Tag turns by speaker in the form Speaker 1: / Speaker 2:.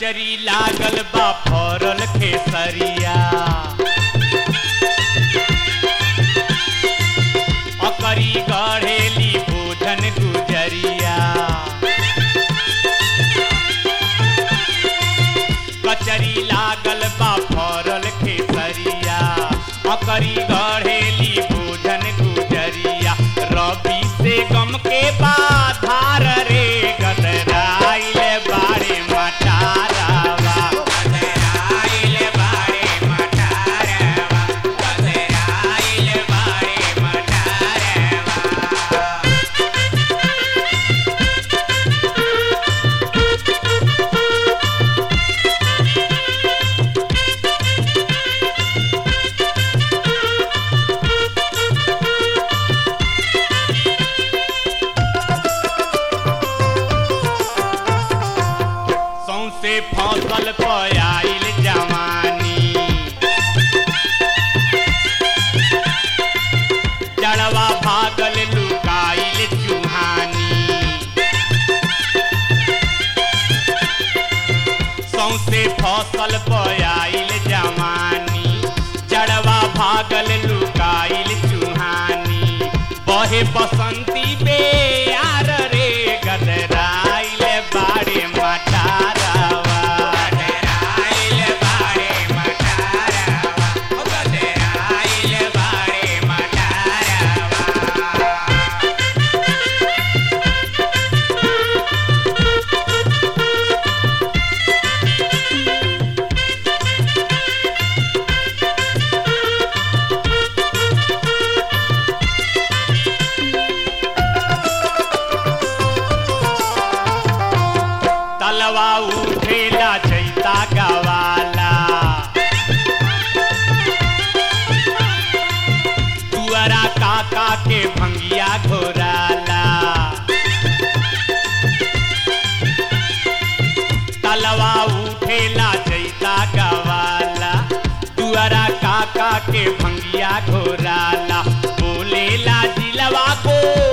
Speaker 1: कचरी लागल बा फरल खेसरिया अकरी गढ़ेली भोजन गुजरिया कचरी लागल बा फरल खेसरिया अकरी गढ़ेली भोजन गुजरिया रवि से गम के बाधार रे गदराइल बाड़े मटारावा गदराइल बाड़े मटारावा गदराइल बाड़े मटारावा सौसे फसल पयाइल जवानी जड़वा भागल लुकाइल चुहानी सौसे फसल पयाइल जवानी जड़वा भागल लुकाइल चुहानी बहे बसंती बेयार रे गदराइल बाड़े मटारावा गदराइल बाड़े मटारावा ओ गदराइल बाड़े मटारावा तलवा उठेला चैता गवाला तुअरा काका के भंगिया घोराला तलवा उठेला चैता गवाला तुअरा काका के भंगिया घोराला बोलेला जिलवा को